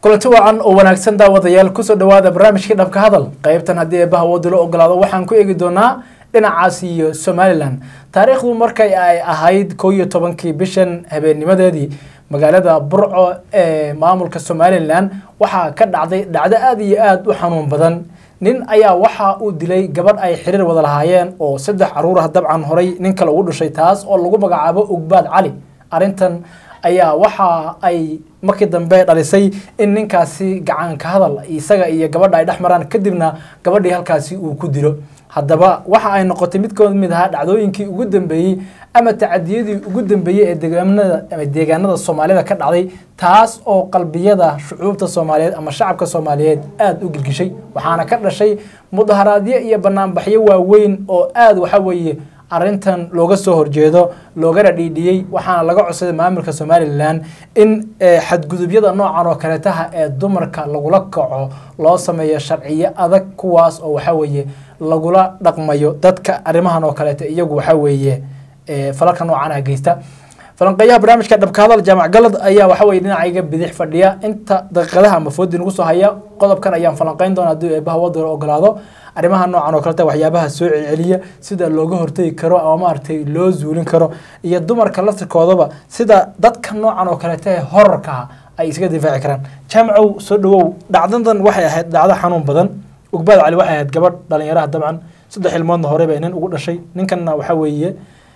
kulanti wacan oo wanaagsan daawadayaal kusoo dhawaada barnaamijkii dhabka hadal qeybtan haddii eebbaha woodu la ogolaado waxaan ku eegi doonaa dhinacaas iyo somalilan taariikhdu markay ay ahayd koo iyo tobankii bishan habeennimadeedii magaalada burco ee maamulka somalilan waxaa ka dhacday dhacdo aada iyo aada u xanuun badan nin ayaa waxa uu dilay gabadh ay xiriir wada lahaayeen oo saddex caruur ah dabcan horay nin kale ugu dhashay taas oo lagu magacaabo ugbaad cali arrintan ayaa waxa ay markii dambe dhalisay in ninkaasi gacanka hadal isaga iyo gabadha ay dhex maraan kadibna gabadhii halkaasi uu ku dilo haddaba waxa ay noqotay mid ka mid ahaa dhacdooyinkii ugu dambeeyey ama tacadiyadii ugu dambeeyey ee deegaanada ama deegaanada soomaalida ka dhacday taas oo qalbiyada shucuubta soomaaliyeed ama shacabka soomaaliyeed aada u gilgishay waxaana ka dhashay mudaharaadyo iyo banaanbaxyo waaweyn oo aada waxa weeye arrintan looga soo horjeedo loogana dhiidhiyey waxaana laga codsaday maamulka somalilan in xadgudubyada noocan oo kaleetaha ee dumarka lagula kaco loo sameeyo sharciyo adag kuwaas oo waxa weeye lagula dhaqmayo dadka arrimahan oo kaleeta iyagu waxa weeye falalka noocanah geysta falanqeeyaha barnaamijka dhabka hadal jaamac galad ayaa waxa weye dhinacayga bidix fadhiya inta daqiiqadaha ama foodi nagu soo haya qodobkan ayaan falanqeyn doona haddii eebaha wadda ogolaado arrimaha noocan oo kaleta waxyaabaha soo celceliya sida looga hortegi karo ama maaragtay loo zuulin karo iyo dumarka laftirkoodaba sida dadka noocan oo kaleta ee horarka ay iskaga difaaci karaan jaamacow soo dhawow dhacdadan waxay ahayd dhacdo xanuun badan ugbaad cali waxay ahayd gabadh dhalinyaraha dabcan saddex ilmoodna hore bay nin ugu dhashay ninkanna waxa weeye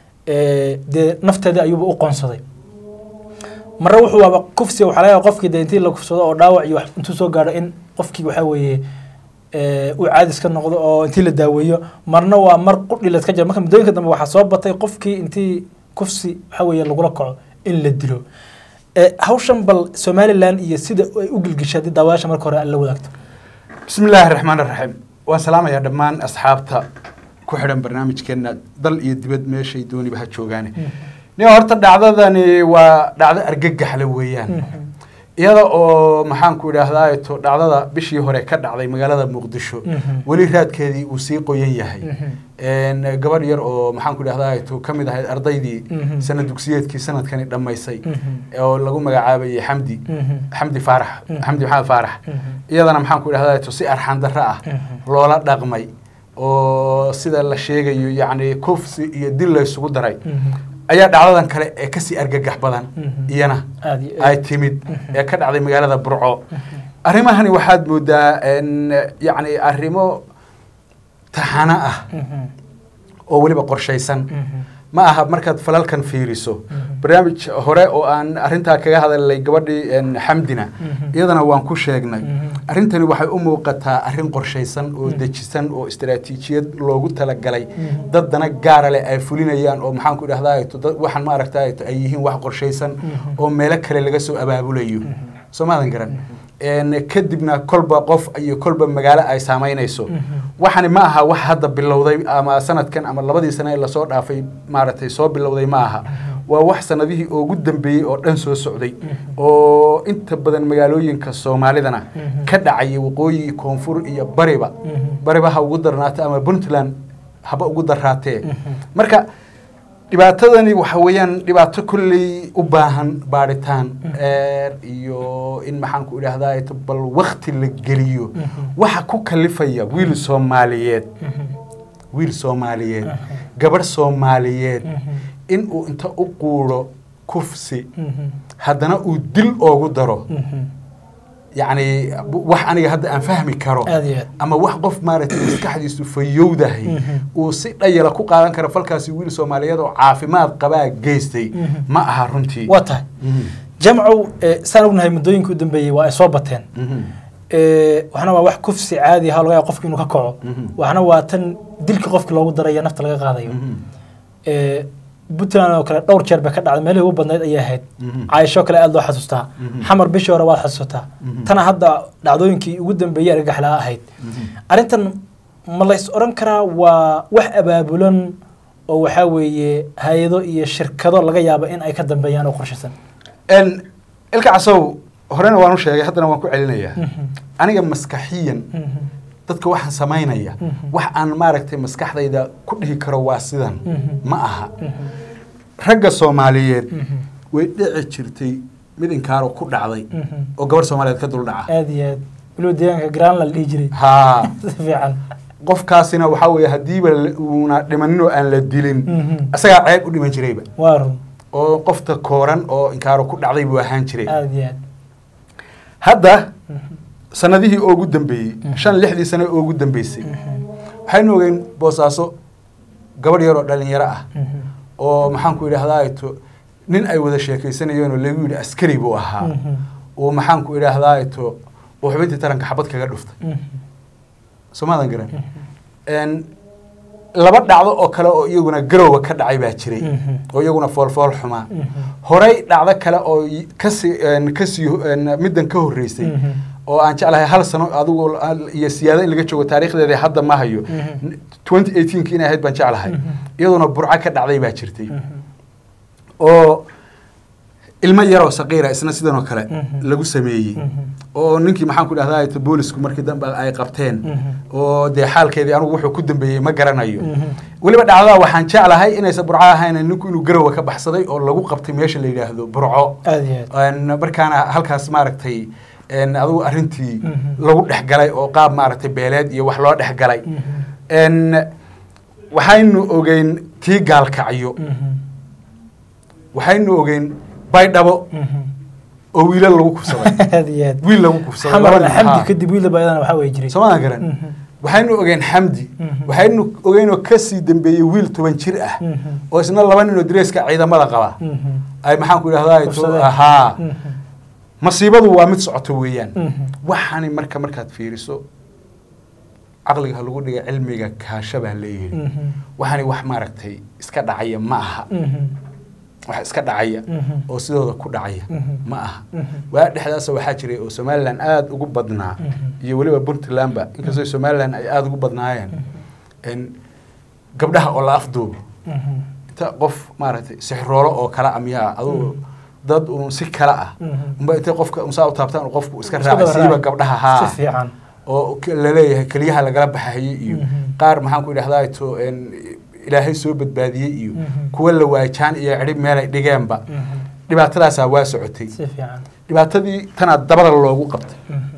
dee nafteedii ayuuba u qoonsaday marre wuxuu waaba kufsi waxaa laga qofkii dee intii la kufsado oo dhaawac iyo intuu soo gaadho in qofkii waxa weeye uu caadis ka noqdo oo intii la daaweeyo marna waa mar qudhi laska jira marka muddooyinka dambe waxaa soo batay qofkii intii kufsi waxa weeye lagula kaco in la dilo hawshan bal somalilan iyo sida ay u gilgishay haddii daawayaasha marka hore la wadaagto bismi illaahi raxmaan raxiim waan salaamayaa dhammaan asxaabta ku xidhan barnaamijkeena dal iyo dibad meeshay dooniba ha joogaane nin horta dhacdadani waa dhacdo argagaxle weeyaan iyada oo maxaan ku idhaahdaa to dhacdada bishii hore ka dhacday magaalada muqdisho weli raadkeedii uu sii qoyan yahay gabadh yar oo maxaan ku idhahdaa to ka mid ahayd ardaydii sanad dugsiyeedkii sanadkani dhammaysay oo lagu magacaabayay xamdi xamdi faarax xamdi maxamed faarax iyadana maxaan ku idhahdaa to si arxan darro ah loola dhaqmay oo sida la sheegayo yacni kufsi iyo dil la isugu daray ayaa dhacdadan kale ee kasii argagax badan iyana ay timid ee ka dhacday magaalada burco arrimahani waxaad moodaa yacni arrimo taxano ah oo weliba qorshaysan ma aha markaad falalkan fiiriso barnaamij hore oo aan arrintaa kaga hadalnay gabadhii xamdina iyadana waan ku sheegnay arrintani waxay u muuqataa arrin qorshaysan oo dejisan oo istaraatiijiyad loogu talagalay dad dana gaara leh ay fulinayaan oo maxaan ku idhahdaa waxaan ma aragtaa ay yihiin wax qorshaysan oo meelo kale laga soo abaabulayo soo maadan garan kadibna kolba qof iyo kolba magaalo ay saamaynayso waxani ma aha wax hadda bilowday ama sanadkan ama labadii sane ee lasoo dhaafay maaragtay soo bilowday ma aha waa wax sanadihii ugu dambeeyey oo dhan soo socday oo inta badan magaalooyinka soomaalidana ka dhacayay waqooyi koonfur iyo bariba bariba ha ugu darnaata ama puntland haba ugu daraatee marka dhibaatadani waxa weeyaan dhibaato kolley u baahan baadhitaan eer iyo in maxaan ku idhaahdaa bal wakti la geliyo waxa ku kalifaya wiil soomaaliyeed wiil soomaaliyeed gabadh soomaaliyeed in uu inta u quuro kufsi haddana uu dil oogu daro yacni wax aniga hadda aan fahmi karo ama wax qof maaragtay maskaxdiisu fayowdahay uu si dhayala ku qaadan karo falkaasi wiil soomaaliyeed oo caafimaad qabaa geystay ma aha runtii waa tahay jamcow saan ognahay muddooyinka u dambeeyey waa ay soo bateen waxna waa wax kufsi caadi aha laga yaaba qofki inuu ka kaco waxna waa tan dilka qofki loogu darayo nafta laga qaadayo puntland oo kale dhowr jeer bay ka dhacday meelihii ugu badnayd ayay ahayd caayishoo kale aada loo xasuustaa xamar bishii hore waad xasuusataa tana hadda dhacdooyinkii ugu dambeeyey argagaxlaa ahayd arrintan ma lays odhan karaa waa wax abaabulan oo waxaa weeye hay-ado iyo shirkado laga yaabo in ay ka dambeeyaan oo qorshaysan ilka casow horena waan u sheegay haddana waan ku celinayaa aniga maskaxiyan dadka waxaan samaynaya wax aan maaragtay maskaxdayda ku dhihi karo waa sidan ma aha ragga soomaaliyeed way dhici jirtay mid inkaaro ku dhacday Mhm. oo gabarh soomaaliyeed ka dul dhaca aad iyo aad weliba deegaanka graan la dhihi jiray haa si fiican qofkaasina waxaa weeye haddiiba la- uuna dhimanin oo aan la dilin Mhm. isagaa ceeb u dhiman jirayba waa run oo qofta kooran oo inkaaro ku dhacday buu ahaan jiray aad iyo aad hadda Mhm. sanadihii ugu dambeeyey Mhm. shan lixdii sano oo ugu dambeysay Mhm. waxaynu ogeyn boosaaso gabadh yaroo dhalinyaro ah Mhm. oo maxaan ku idhaahdaa to nin ay wada sheekaysanayeen oo lagu yidhi askari buu ahaa Mhm. oo maxaan ku idhaahdaa to oo xubintii taranka xabad kaga dhuftay Mhm. soomaadan garan n laba dhacdo oo kale oo iyaguna garowa ka dhacay baa jiray Mhm. oo iyaguna foolfool xumaa Mhm. horey dhacdo kale oo y- kasii n kasii n middan ka horreysay Mhm. oo aan jeclahay hal sano adigu iyo siyaado in laga joogo taariikhdeeda hadda ma hayo Mhm. twenty eighteenki inay ahayd baan jeclahay Mhm. iyaduna burco ka dhacday baa jirtay Mhm. oo ilmo yaroo saqiira isna sidan oo kale Mhm. lagu sameeyey Mhm. oo ninkii maxaan ku dhahdaa to boolisku markii dambe ay qabteen Mhm. oo dee xaalkeedii anigu wuxuu ku dambeeyey ma garanayo Mhm. weliba dhacdada waxaan jeclahay inaysan burco ahayn ninku inuu garowa ka baxsaday oo lagu qabtay meesha la yidhaahdo burco aad iyo aad n markaana halkaas maaragtay n adigu arrintii Mhm. lagu dhex galay oo qaab maaragtay beeleed iyo wax loo dhex galay Mhm. n waxaynu ogeyn tii gaalkacyo Mhm. waxaynu ogeyn baydhabo Mhm. oo wiilal lagu kufsaday aad iyo aad wiil lagu kufsaday xamar laba nin, xamdi haa. kadib wiilda baydana waxaa way jiray soomaadan garan Mhm. waxaynu ogeen xamdi Mhm. waxaynu ogeyn oo kasii dambeeyey wiil toban jir ah Mhm. oo isna laba nin oo dareeska ciidamada qaba Mhm. ay maxaan ku idhahdaa Kufsadeen. haa Mhm. masiibadu waa mid socoto weeyaan Mhm. waxaani marka markaad fiiriso caqliga ha lagu dhiga cilmiga kaasha baa leeyihi Mhm. waxaani wax maaragtay iska dhacaya ma aha Mhm. wax iska dhacaya Mhm. oo sidooda ku dhacaya Mhm. ma aha Mhm. waa dhexdaasa waxaa jiray oo somalilan aada ugu badnaa Mhm. iyo weliba puntlandba inkastoo somalilan ay aada ugu badnaayeen n gabdhaha oo la afduubo Mhm. inta qof maaragtay sixroolo oo kale ah miyaa adugu dad uun si kale ah Mhm. unba intay qofka unsaa u taabtaan uu qofku iska Iska raacay daba siiba raaci. gabdhaha haa si fiican oo k- laleeyahay keliyaha lagala baxayay iyo Mhm. qaar maxaan ku idhahdaa to n ilaahay soo badbaadiyey iyo Mhm. kuwa la waajaan iyo cidhib meelay dhigeenba Mhm. dhibaatadaasaa waa socotay si fiican dhibaatadii tanaa dabada loogu qabtay Mhm.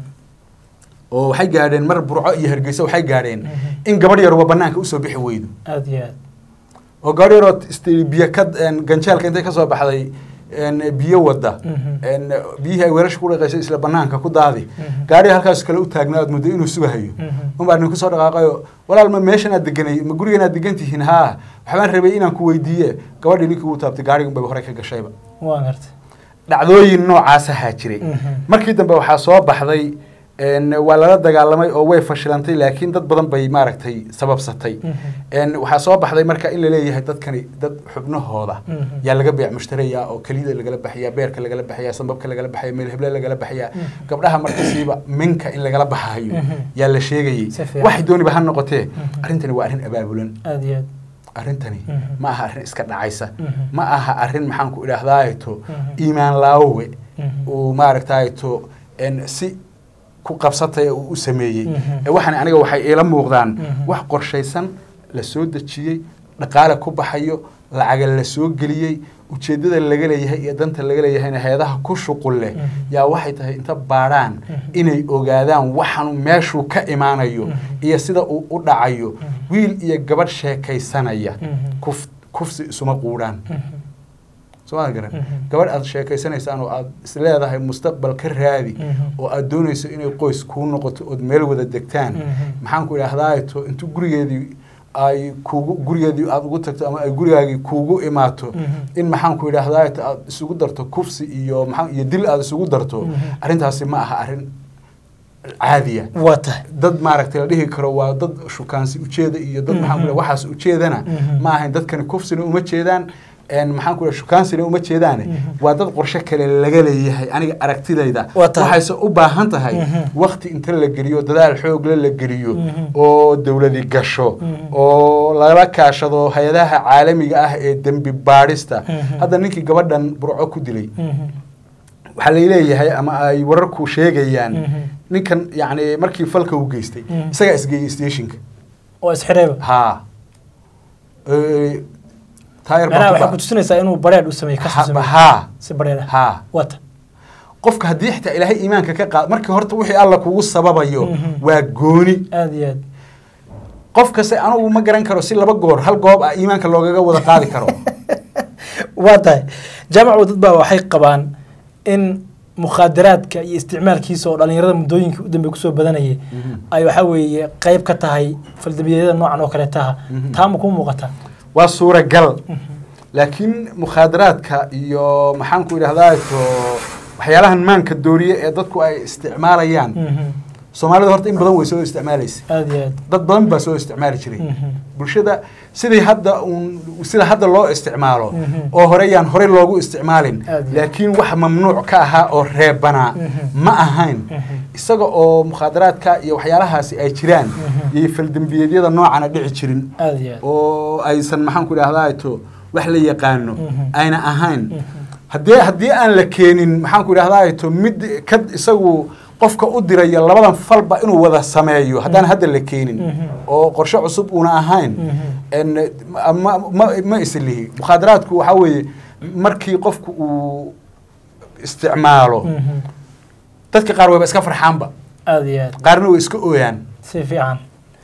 oo waxay gaadheen mar burco iyo hargeysa waxay gaadheen Mhm. in gabadh yaruba banaanka usoo bixi weydo aad iyo aad oo gabadh yaroo ist- biyo ka n ganjeelka intay kasoo baxday n biyo wada Mhm. n biyihii ay weerasha ku dhaqaysay isla banaanka ku daadi Mhm. gaadhi halkaas kale u taagnaa aad muddo inuu sugahayo Mhm. unbaa nin kusoo dhaqaaqayo walaal ma meeshan aad deganay ma gurigan aad degan tihiin haa waxbaan rabay inaan ku weydiiye gabadhii ninkii uu taabtay gaadhiga unbay horey ka gashayba waa gartay dhacdooyin noocaas ahaa jiray Mhm. markii dambe waxaa soo baxday n waa lala dagaalamay oo way fashilantay laakiin dad badan bay maaragtay sababsatay Mhm. n waxaa soo baxday marka in laleeyahay dadkani dad xubnahooda Mhm. yaa laga beec mushtaraya oo keliyada lagala baxaya beerka lagala baxaya sambabka lagala baxaya meel heble lagala baxaya Mhm. gabdhaha markasiiba minka in lagala baxayo Mhm. yaa la sheegayey Si fiican. waxay dooniba ha noqotee Mhm. arrintani waa arrin abaabulan aad iyo aad arrintani Mhm. ma aha arrin iska dhacaysa Mhm. ma aha arrin maxaan ku idhaahdaato Mhm. iimaan laawowe Mhm. uu maaragtayto n si ku qabsatay uu u sameeyey Mhm. ee waxaan aniga waxay iila muuqdaan Mhm. wax qorshaysan la soo dejiyey dhaqaale ku baxayo lacaga la soo geliyey ujeeddada laga leeyahay iyo danta laga leeyahayna heedaha ku shuqul leh Mhm. yaa waxay tahay inta baadhaan Mhm. inay ogaadaan waxanu meeshuu ka imaanayo Mhm. iyo sida uu u dhacayo Mhm. wiil iyo gabadh sheekaysanaya Mhm. kuf kufsi isuma quudhaan Mhm. somaa garan Mhm. gabadh aad sheekaysanaysaan oo aad isleedahay mustaqbal ka raadi Mhm. oo aad doonayso inay qoys kuu noqoto ood meel wada degtaan Mhm. maxaan ku idhahdaato intuu gurigeedii ay kuugu gurigeedii aad ugu tagto ama ay gurigaagii kuugu imaato Mhm. in maxaan ku idhahdaato aad isugu darto kufsi iyo maxaa iyo dil aad isugu darto Mhm. arrintaasi ma aha arrin caadiya waa tahay dad maaragtay la dhihi karo waa dad shukaansi ujeeda iyo dad maxaan ku Mhm. waxaas ujeedana Mhm. ma ahayn dadkani kufsina uma jeedaan een maxaan ku shukaansina uma jeedaane Mhm. waa dad qorshe kale laga leeyahay aniga aragtidayda Waa tahay. waxayse u baahan tahay Mhm. wakti inta la geliyo dadaal xoogle la geliyo Mhm. oo dowladi gasho Mhm. oo lala kaashado hay-adaha caalamiga ah ee dembi baadhista Mhm. hadda ninkii gabadhan burco ku dilay Mhm. waxaa laleeyahay ama ay wararku sheegayaan Mhm. ninkan yacni markii falka uu geystay Mhm. isagaa isgeeyey stationka oo isxirayba haa Ee, taayir baa macnaha ku waxay ba- ku tusinaysaa inuu bareedh u sameeyey kasoo Ha- sameeyey haa si bareedh ah haa waa ta qofka haddii xitaa ilaahay iimaanka ka qaad markii horta wixii alla kugu sababayo Mhm. waa gooni aad iyo aad qof kasta anugu ma garan karo si laba goor hal goob ah iimaanka loogaga wada qaadi karo waa tahay jaamacu dad baa waxay qabaan in mukhaadaraadka iyo isticmaalkiisa oo dhalinyarada muddooyinkii u dambe kusoo badanayay Mhm. ay waxaa weeye qayb ka tahay faldambiyeedyada noocan oo kale taha Mhm. taa ma ku muuqata waa suuragal laakiin mukhaadaraadka iyo maxaan ku idhahdaa to waxyaalahan maanka dooriye ee dadku ay isticmaalayaan Mhm. soomaalida horta in badan way soo isticmaalaysa aad iyo aad dad badan baa soo isticmaali jiray Mhm. bulshada sidii hadda uun sida hadda loo isticmaalo Mhm. oo hore yaan horey loogu isticmaalin Aad iyo laakiin wax mamnuuc ka ahaa oo reebanaa Mhm. ma ahayn Mhm. isaga oo mukhaadaraadka iyo waxyaalahaasi ay jiraan Mhm. iyo faldembiyeedyada noocana dhici jirin aad iyo aad oo aysan maxaan ku idhahdaa to wax la yaqaano Mhm. ayna ahayn Mhm. haddii haddii aan la keenin maxaan ku idhahdaa to mid ka isagu qofka u diraya labadan falba inuu wada sameeyo haddaan hadda la keenin Mhm. oo qorshe cusub uuna ahayn Mhm. en ma ma ma islihi mukhaadaraadku waxaa weeye markii qofku uu isticmaalo Mhm. dadka qaar wayba iska farxaanba aad iyo aad qaarna way iska ooyaan si fiican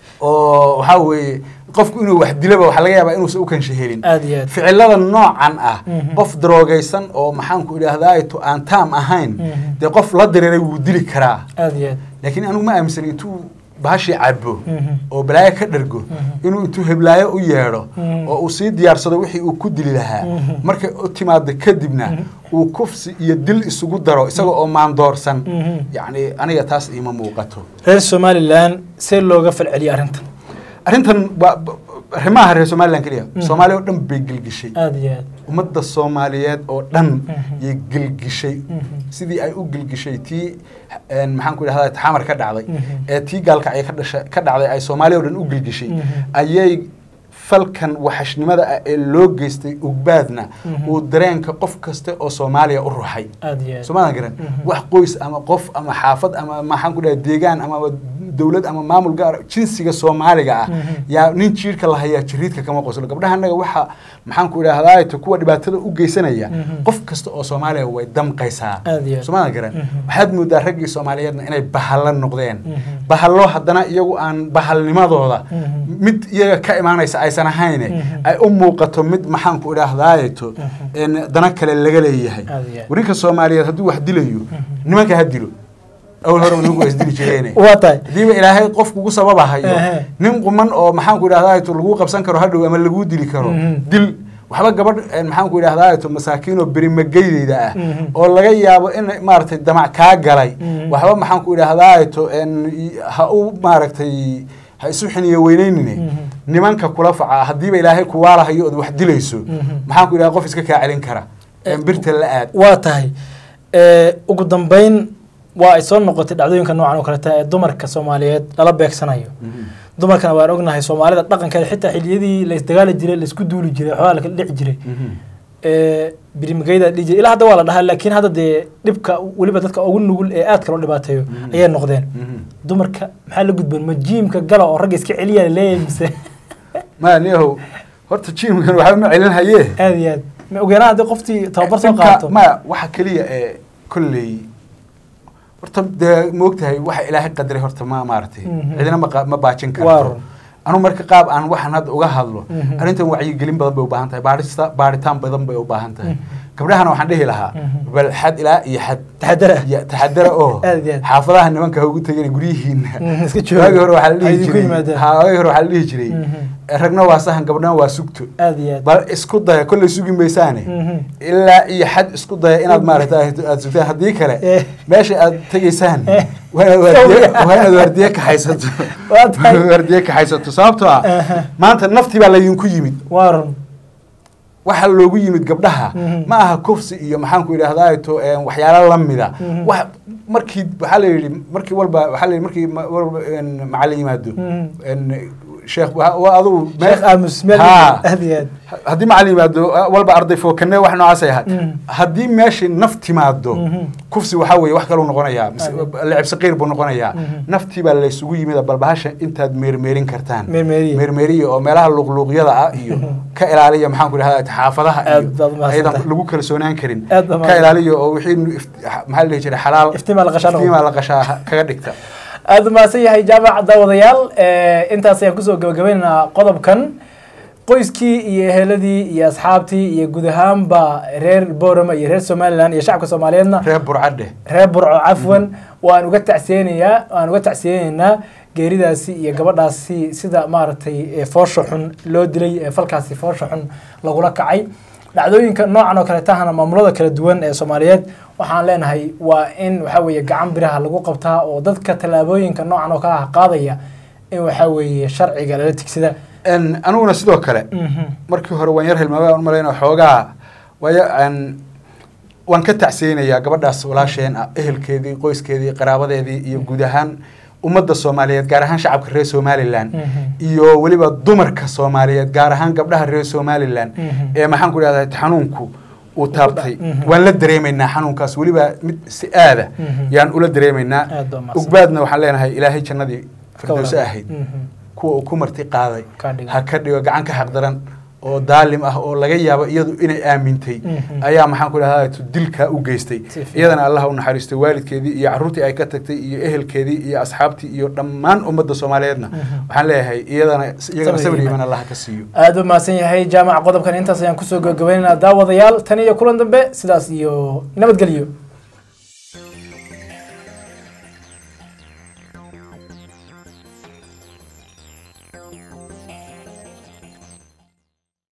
oo waxaa weeye qofku inuu wax dilaba waxaa laga yaabaa inuusan u kansha helin aad iyo aad ficilada noocan ah Mhm. qof daroogaysan oo maxaan ku idhahdaa to aan taam ahayn Mhm. dee qof la dareeray wuu dili karaa aad iyo aad laakiin anigu ma aaminsan intuu bahashii cabo Mhm. oo balaayo ka dhargo Mhm. inuu intuu heblaayo u yeedho Mhm. oo uu sii diyaarsado wixii uu ku dili lahaa Mhm. markay u timaado kadibna Mhm. uu kufsi iyo dil isugu daro isaga oo maandoorsan Mhm. yacni aniga taas iima muuqato reer somalilan see looga falceliyay arrintan arrintan waa arrimaha reer somalilan keliya Mhm. soomaaliya oo dhan bay gelgishay aad iyo aad ummadda soomaaliyeed oo dhan Mhm. yay gelgishay Mhm. sidii ay u gelgishay tii een, maxaan ku idhahdaa taxamar ka dhacday Mhm. ee tii gaalkacyo ka dhasha ka dhacday ay soomaaliya oo dhan u gelgishay Mhm. ayay falkan waxashnimada ah ee loo geystay ugbaadna Mhm. uu dareenka qof kasta oo soomaaliya u ruxay aad iyo aad soomaadan garan Mhm. wax qoys ama qof ama xaafad ama maxaan ku dhahay deegaan ama dowlad ama maamul gaar jinsiga soomaaliga ah Mhm. yaa nin jiirka la hayaa jiriidka kama qoslo gabdhaha annaga waxa maxaan ku idhahdaa to kuwa dhibaatada u geysanaya Mhm. qof kasta oo soomaaliya way damqaysaa Aad iyo aad. soomaadan garan Mhm. waxaad moodaa raggii soomaaliyeedna inay bahalo noqdeen Mhm. bahalo haddana iyagu aan bahalnimadooda Mhm. mid iyaga ka imaanaysa aysan ahayne Mhm. ay u muuqato mid maxaan ku idhaahdaayeto Mhm. in dana kale laga leeyahay Aad iyo aad. warinka soomaaliyeed hadduu wax dilayo nimanka ha dilo awal hore nimanku waa isdili jireene waa tahay hadiiba ilaahay qof kugu sababahayo Ehe. nin quman oo maxaan ku idhahdaa to lagu qabsan karo hadhow ama laguu dili karo Mhm. dil waxba gabadh eh, maxaan ku idhahdaa to masaakiin oo berimageydeyda ah Mhm. oo laga yaabo in maaragtay damac kaa galay Mhm. waxba maxaan ku idhahdaa to en ha u maaragtay ha isu xiniyo weyneynine Mhm. nimanka kula faca haddiiba ilaahay kuwaalahayo ood wax dilayso Mhm. maxaan ku idhahdaa qof iska kaa celin kara En birta la aad waa tahay Eh, ugu dambeyn waa ay soo noqotay dhacdooyinka noocan oo kaleta ee dumarka soomaaliyeed lala beegsanayo dumarkana waan ognahay soomaalida dhaqankeeda xitaa xiliyadii la isdagaali jiray la isku duuli jiray xogaa la kala dhici jiray ee birimageyda dhihi jiray ilaa hadda waa la dhahaa laakiin hadda dee dhibka weliba dadka ugu nugul ee aadka loo dhibaateeyo Mhm. ayay noqdeen dumarka maxaa la gudboon ma jiimka gala oo ragga iska celiyaa leeyahay mise maya niyahow horta jiimkan waxba ma celin hayee aad iyo aad ma ogeena haddii qoftii tababar soo Dhibka- qaato maya waxa keliya ee kolley horta dee moogtahay waxa ilaahay qadaray horta ma maaragtay Mhm. cidina ma qa- ma baajin Waa karto run. anu marka qaab aan waxaan hadda uga hadlo Mhm. arrintan wacyigelin badan bay u baahan tahay baarista baaritaan badan bay u baahan tahay Mhm. gabdhahana waxaan dhihi lahaa Mhm. bal xad ilaa iyo xad taxadara ya taxadara oo Aad iyo aad. xaafadaha nimanka ha ugu tegin guryihiina Mhm, iska jooga. waagi hore waxaa la Ha dhihi idinku jiray yimaadaan. ha waagi hore waxaa la dhihi jiray Mhm. ragna waa sahan gabdhana waa sugto aad iyo aad bal isku daya kolley sugi maysaane Mhm. ilaa iyo xad isku daya inaad maaragtay aad sugtaan haddii kale Eh. meesha aad tegaysaan Eh. waa inaad waardiye- waa inaad waardiye kaxaysato Waa tahay. waardiye kaxaysato sababtoo ah Aha. maanta naftii baa laydinku yimid waa run waxa loogu yimid gabdhaha Mhm. ma aha kufsi iyo maxaan ku idhahdaa to een, waxyaalo lamida Mhm. wax markii waxaa la yidhi markii walba waxaa la yidhi markii ma- walba een, macallin yimaado Mhm. een, sheekh waa waa adigu meel- sheekh aamus meel Haa. aad iyo aad haddii macalin yimaado walba arday fookane wax noocaasay ahayd Mhm. haddii meeshii naf timaado Mhm. kufsi waxaa weeye wax kaluu noqonayaa mise Ade. lecib saqiir buu noqonayaa Mhm. naftii baa laysugu yimid bal bahasha intaad meermeerin kartaan Meermeeriye. meermeeriye oo meelaha luqluuqyada ah iyo ka ilaaliya maxaan ku idhahdaa xaafadaha Aad iyo baad mahadsantahay. aydan lagu kalsoonaan karin Aad baad ka mahadsantahay. ilaaliya oo wixii nu ift- maxaa la dhihi jiray xalaal Iftiimaa la qashaa noqdo. iftiimaa la qashaa kaga dhigta aada u mahadsan yahay jaamac daawadayaal Eh, intaas ayaan kusoo gabagabaynaynaa qodobkan qoyskii iyo eheladii iyo asxaabtii iyo guud ahaanba reer boorama iyo reer somalilan iyo shacabka soomaaliyeedna reer burcadhe reer burco cafwan waan uga tacsiyeynayaa waan uga tacsiyeynaynaa geeridaasi iyo gabadhaasi sida maaragtay ee foosha xun loo dilay ee falkaasi foosha xun lagula kacay dhacdooyinka noocan oo kale tahana maamulada kala duwan ee soomaaliyeed waxaan leenahay waa in waxa weeye gacan biraha lagu qabtaa oo dadka tallaabooyinka noocan oo kale ah qaadaya in waxa weeye sharciga lala tigsada En, aniguna sidoo kale markii hore waan yar hilmaamay aan u malayna xoogaa waayo aan waan ka tacsiyeynayaa gabadhaas walaasheen ah ehelkeedii qoyskeedii qaraabadeedii iyo guud ahaan ummadda soomaaliyeed gaar ahaan shacabka reer somalilan iyo weliba dumarka soomaaliyeed gaar ahaan gabdhaha reer somalilan Mhm. ee maxaan ku idhahdaa xanuunku uu taabtay Mhm. waan la dareemaynaa xanuunkaas weliba mid si aada Mhm. yaan ula dareemaynaa Aad baa mahadsan. ugbaadna waxaan leenahay ilaahay jannadii firdowse walaal. ahayd Mhm. kuwa uu ku marti qaaday Ka dhigo. ha ka dhigo gacan ka xaqdaran oo daalim ah oo laga yaabo iyadu inay aamintay Mhm. ayaa maxaan ku dhahdaa dilkaa u geystay Si fiican. iyadana allah u naxariistay waalidkeedii iyo carruurtii ay ka tagtay iyo ehelkeedii iyo asxaabtii iyo dhammaan ummadda soomaaliyeedna Mhm. waxaan leeyahay iyadana iyagana Sabir sabir iimaan. iimaan allah ka siiyo aada u mahadsan yahay jaamac qodobkan intaas ayaan kusoo gabagabaynaynaa daawadayaal tan iyo kulan dambe sidaas iyo nabadgelyo